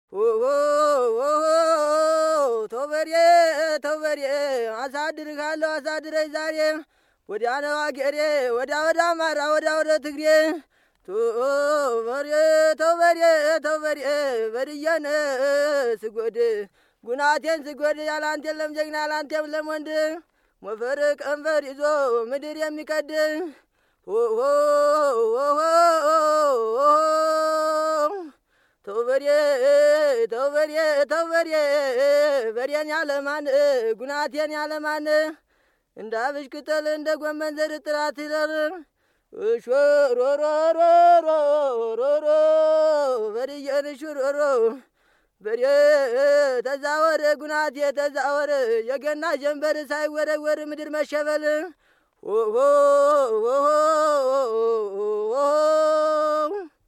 ተውበሬ ተውበሬ አሳድርካለሁ አሳድረኝ ዛሬ ወዲያ ነው አገሬ ወዲያ ወደ አማራ ወዲያ ወደ ትግሬ ተውበሬ ተውበሬ ተውበሬ በድየን ስጎድ ጉናቴን ስጎድ ያላንተ የለም ጀግና ያላንተ የለም ወንድ ሞፈር ቀንበር ይዞ ምድር የሚቀድ ተውበሬ ተውበሬ ተውበሬ በሬን ያለማን ጉናቴን ያለማን እንደ አብሽ ቅጠል እንደ ጎመን ዘር ጥራት ይለር ሾሮሮሮሮሮሮ በድየን ሹሮሮ በሬ ተዛወር ጉናቴ ተዛወር የገና ጀንበር ሳይወረወር ምድር መሸበል ሆ